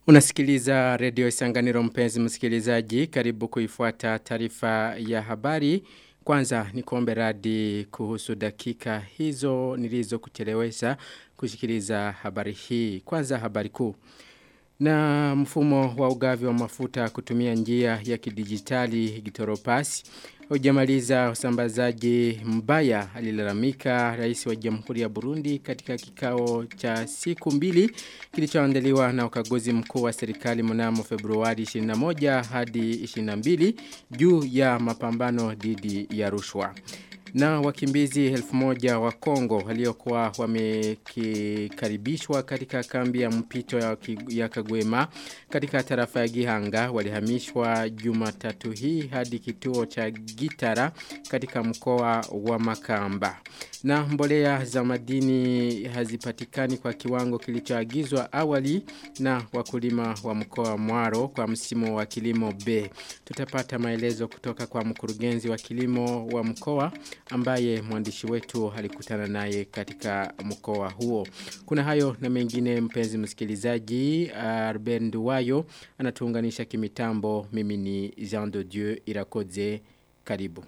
Unasikiliza redio Isanganiro mpenzi msikilizaji karibu kuifuata taarifa ya habari. Kwanza ni kuombe radi kuhusu dakika hizo nilizo kuchelewesha kusikiliza habari hii. Kwanza habari kuu. Na mfumo wa ugavi wa mafuta kutumia njia ya kidijitali gitoropasi. Ujamaliza usambazaji mbaya alilalamika rais wa jamhuri ya Burundi katika kikao cha siku mbili kilichoandaliwa na ukaguzi mkuu wa serikali mnamo Februari 21 hadi 22 juu ya mapambano dhidi ya rushwa. Na wakimbizi elfu moja wa Kongo waliokuwa wamekaribishwa katika kambi ya mpito ya, ya Kagwema katika tarafa ya Gihanga walihamishwa Jumatatu hii hadi kituo cha Gitara katika mkoa wa Makamba. Na mbolea za madini hazipatikani kwa kiwango kilichoagizwa awali na wakulima wa mkoa Mwaro kwa msimu wa kilimo B. Tutapata maelezo kutoka kwa mkurugenzi wa kilimo wa mkoa ambaye mwandishi wetu alikutana naye katika mkoa huo. Kuna hayo na mengine mpenzi msikilizaji, Arben Duwayo anatuunganisha kimitambo mimi ni Jean de Dieu Irakoze karibu.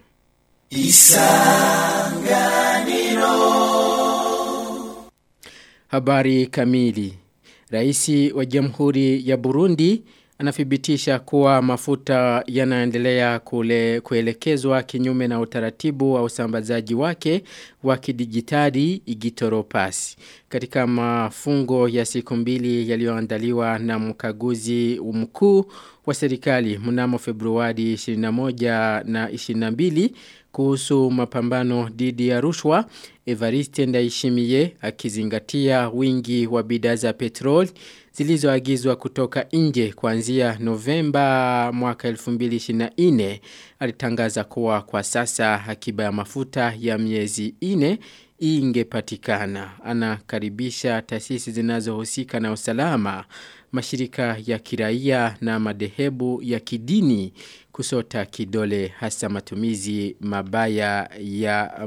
Isanganiro Habari kamili Raisi wa Jamhuri ya Burundi anathibitisha kuwa mafuta yanaendelea kule kuelekezwa kinyume na utaratibu wa usambazaji wake wa kidijitali igitoropasi. Katika mafungo ya siku mbili yaliyoandaliwa na mkaguzi mkuu wa serikali mnamo Februari 21 na 22 kuhusu mapambano dhidi ya rushwa Evariste Ndaishimiye akizingatia wingi wa bidhaa za petrol zilizoagizwa kutoka nje kuanzia Novemba mwaka 2024 alitangaza kuwa kwa sasa akiba ya mafuta ya miezi ine ingepatikana anakaribisha taasisi zinazohusika na usalama mashirika ya kiraia na madehebu ya kidini kusota kidole hasa matumizi mabaya ya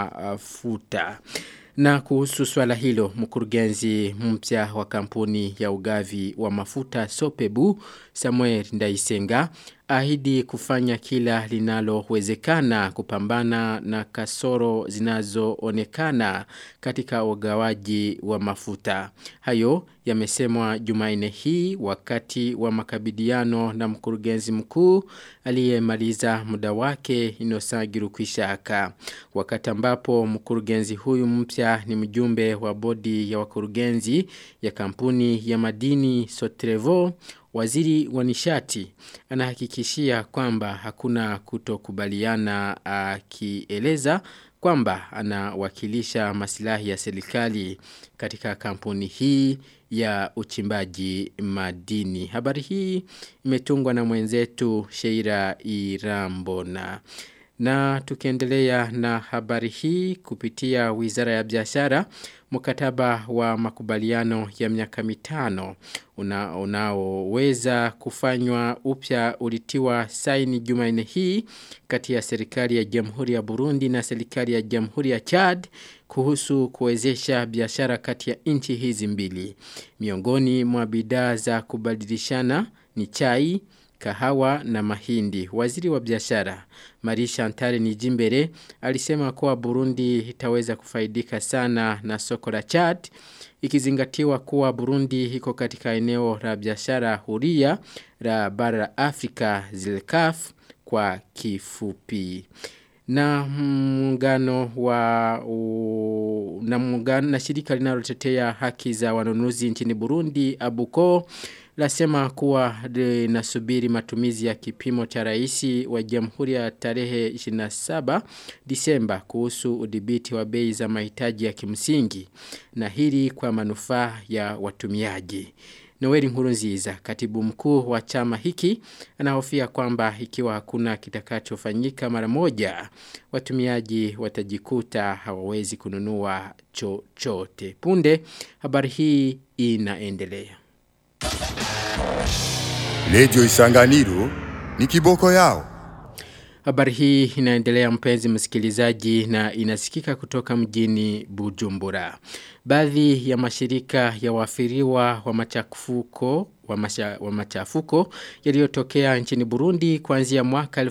mafuta. Na kuhusu swala hilo, mkurugenzi mpya wa kampuni ya ugavi wa mafuta Sopebu, Samuel Ndaisenga, ahidi kufanya kila linalowezekana kupambana na kasoro zinazoonekana katika ugawaji wa mafuta. Hayo yamesemwa Jumanne hii wakati wa makabidiano na mkurugenzi mkuu aliyemaliza muda wake Inosagiru Kwishaka. Wakati ambapo mkurugenzi huyu mpya ni mjumbe wa bodi ya wakurugenzi ya kampuni ya madini Sotrevo Waziri wa nishati anahakikishia kwamba hakuna kutokubaliana akieleza kwamba anawakilisha masilahi ya serikali katika kampuni hii ya uchimbaji madini. Habari hii imetungwa na mwenzetu Sheira Irambona. Na tukiendelea na habari hii kupitia wizara ya biashara mkataba wa makubaliano ya miaka mitano unaoweza una kufanywa upya ulitiwa saini Jumanne hii kati ya serikali ya Jamhuri ya Burundi na serikali ya Jamhuri ya Chad kuhusu kuwezesha biashara kati ya nchi hizi mbili. Miongoni mwa bidhaa za kubadilishana ni chai, kahawa na mahindi. Waziri wa biashara Marisha Antare Nijimbere alisema kuwa Burundi itaweza kufaidika sana na soko la Chad ikizingatiwa kuwa Burundi iko katika eneo la biashara huria la bara la Afrika ZILCAF kwa kifupi na muungano wa u, na muungano na shirika linalotetea haki za wanunuzi nchini Burundi Abuko lasema kuwa linasubiri matumizi ya kipimo cha raisi wa jamhuri ya tarehe 27 Disemba kuhusu udhibiti wa bei za mahitaji ya kimsingi na hili kwa manufaa ya watumiaji. Noeli Nkurunziza, katibu mkuu wa chama hiki, anahofia kwamba ikiwa hakuna kitakachofanyika mara moja, watumiaji watajikuta hawawezi kununua chochote. Punde, habari hii inaendelea. Lejo Isanganiro ni kiboko yao. Habari hii inaendelea mpenzi msikilizaji na inasikika kutoka mjini Bujumbura. Baadhi ya mashirika ya wafiriwa wa machafuko wa, masha, wa machafuko yaliyotokea nchini Burundi kuanzia mwaka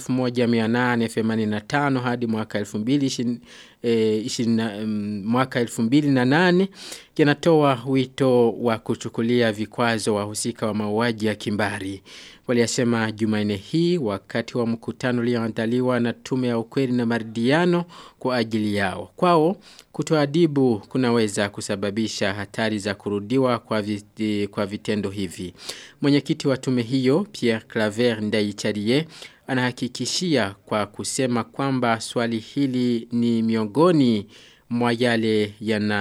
1885 hadi mwaka 2020 E, ishina, um, mwaka 2008 yanatoa wito wa kuchukulia vikwazo wahusika wa mauaji ya kimbari. Waliyasema Jumanne hii wakati wa mkutano ulioandaliwa na tume ya ukweli na maridhiano kwa ajili yao. Kwao kutoadibu kunaweza kusababisha hatari za kurudiwa kwa, vit, kwa vitendo hivi. Mwenyekiti wa tume hiyo Pierre Claver Ndaicharie anahakikishia kwa kusema kwamba swali hili ni miongoni mwa yale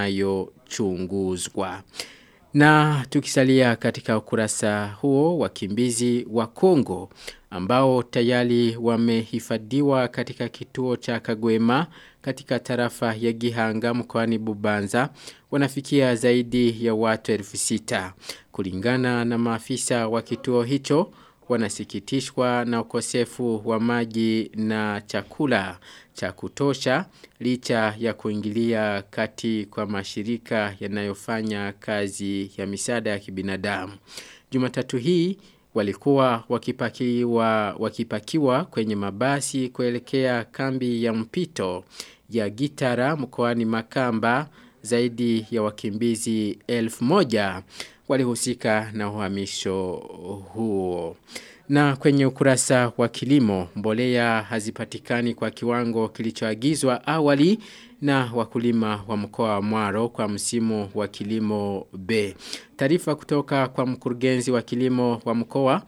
yanayochunguzwa. Na tukisalia katika ukurasa huo wakimbizi wa Kongo ambao tayari wamehifadhiwa katika kituo cha Kagwema katika tarafa ya Gihanga mkoani Bubanza wanafikia zaidi ya watu elfu sita. Kulingana na maafisa wa kituo hicho wanasikitishwa na ukosefu wa maji na chakula cha kutosha licha ya kuingilia kati kwa mashirika yanayofanya kazi ya misaada ya kibinadamu. Jumatatu hii walikuwa wakipakiwa, wakipakiwa kwenye mabasi kuelekea kambi ya mpito ya Gitara mkoani Makamba zaidi ya wakimbizi elfu moja walihusika na uhamisho huo. Na kwenye ukurasa wa kilimo, mbolea hazipatikani kwa kiwango kilichoagizwa awali na wakulima wa mkoa wa Mwaro kwa msimu wa kilimo B. Taarifa kutoka kwa mkurugenzi wa kilimo wa mkoa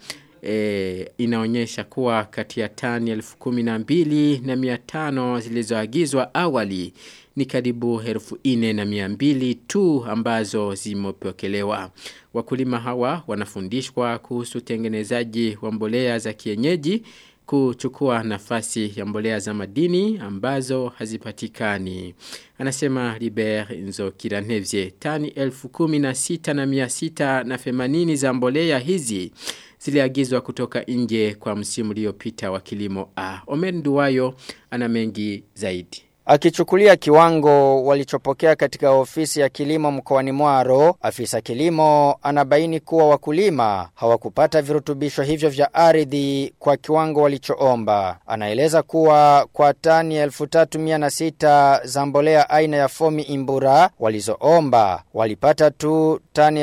e, inaonyesha kuwa kati ya tani elfu kumi na mbili na mia tano zilizoagizwa awali ni karibu elfu ine na mia mbili tu ambazo zimepokelewa. Wakulima hawa wanafundishwa kuhusu utengenezaji wa mbolea za kienyeji kuchukua nafasi ya mbolea za madini ambazo hazipatikani. Anasema Liber Nzokiranevye tani elfu kumi na sita na mia sita na femanini za mbolea hizi ziliagizwa kutoka nje kwa msimu uliopita wa kilimo A. Omer Nduwayo ana mengi zaidi. Akichukulia kiwango walichopokea katika ofisi ya kilimo mkoani Mwaro, afisa kilimo anabaini kuwa wakulima hawakupata virutubisho hivyo vya ardhi kwa kiwango walichoomba. Anaeleza kuwa kwa tani 1306 za mbolea aina ya fomi imbura walizoomba walipata tu tani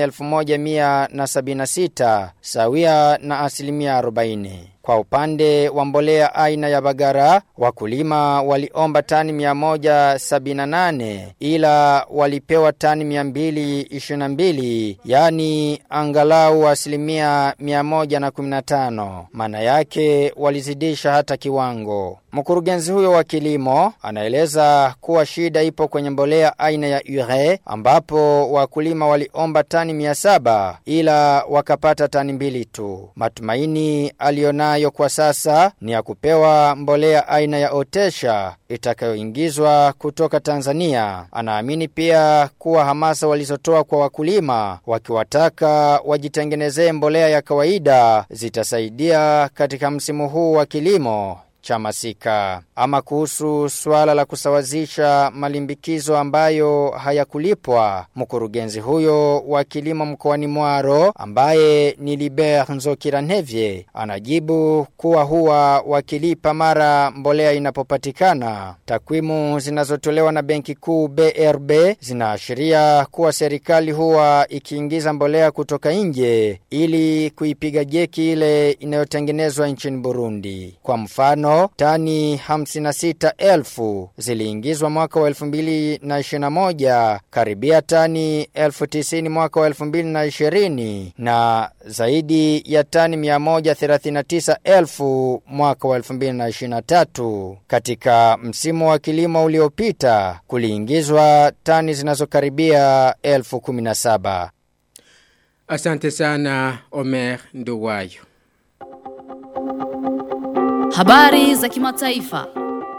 1176 sawia na asilimia 40. Kwa upande wa mbolea aina ya bagara, wakulima waliomba tani 178 ila walipewa tani 222, yani angalau asilimia 115. Maana yake walizidisha hata kiwango. Mkurugenzi huyo wa kilimo anaeleza kuwa shida ipo kwenye mbolea aina ya ure ambapo wakulima waliomba tani 700 ila wakapata tani mbili tu. Matumaini alionayo kwa sasa ni ya kupewa mbolea aina ya otesha itakayoingizwa kutoka Tanzania. Anaamini pia kuwa hamasa walizotoa kwa wakulima wakiwataka wajitengenezee mbolea ya kawaida zitasaidia katika msimu huu wa kilimo cha masika. Ama kuhusu swala la kusawazisha malimbikizo ambayo hayakulipwa, mkurugenzi huyo wa kilimo mkoani Mwaro ambaye ni Liber Nzokiranevye anajibu kuwa huwa wakilipa mara mbolea inapopatikana. Takwimu zinazotolewa na Benki Kuu BRB zinaashiria kuwa serikali huwa ikiingiza mbolea kutoka nje ili kuipiga jeki ile inayotengenezwa nchini Burundi. Kwa mfano tani 56,000 ziliingizwa mwaka wa 2021 karibia tani 1090 mwaka wa 2020 na zaidi ya tani 139,000 mwaka wa 2023 katika msimu wa kilimo uliopita kuliingizwa tani zinazokaribia 1017 Asante sana Omer Nduwayo. Habari za kimataifa.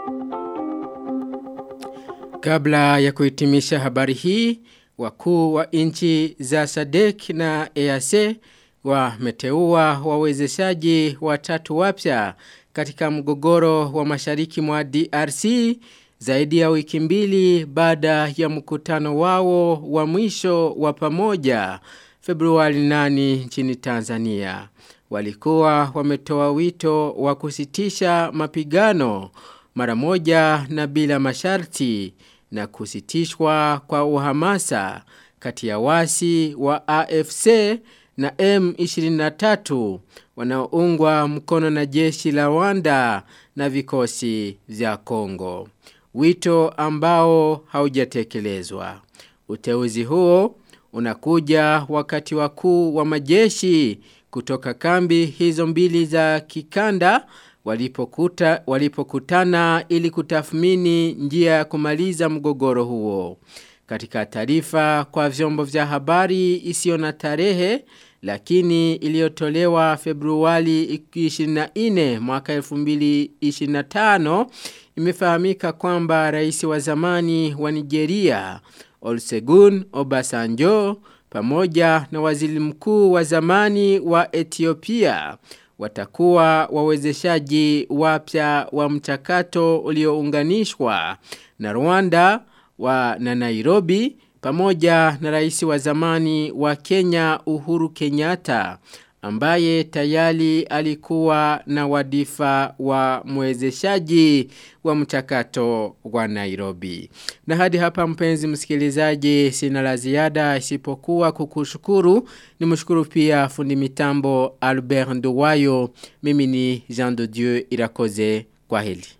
Kabla ya kuhitimisha habari hii, wakuu wa nchi za SADC na EAC wameteua wawezeshaji watatu wapya katika mgogoro wa mashariki mwa DRC zaidi ya wiki mbili baada ya mkutano wao wa mwisho wa pamoja Februari 8 nchini Tanzania. Walikuwa wametoa wito wa kusitisha mapigano mara moja na bila masharti na kusitishwa kwa uhamasa kati ya wasi wa AFC na M23 wanaoungwa mkono na jeshi la Rwanda na vikosi vya Kongo. Wito ambao haujatekelezwa. Uteuzi huo unakuja wakati wakuu wa majeshi kutoka kambi hizo mbili za kikanda walipokuta walipokutana ili kutathmini njia ya kumaliza mgogoro huo. Katika taarifa kwa vyombo vya habari isiyo na tarehe lakini iliyotolewa Februari 24 mwaka 2025 imefahamika kwamba rais wa zamani wa Nigeria Olusegun Obasanjo pamoja na waziri mkuu wa zamani wa Ethiopia watakuwa wawezeshaji wapya wa mchakato uliounganishwa na Rwanda wa na Nairobi pamoja na rais wa zamani wa Kenya Uhuru Kenyatta ambaye tayari alikuwa na wadifa wa mwezeshaji wa mchakato wa Nairobi. Na hadi hapa mpenzi msikilizaji sina la ziada isipokuwa kukushukuru. Nimshukuru pia fundi mitambo Albert Nduwayo. Mimi ni Jean de Dieu Irakoze. Kwa heli.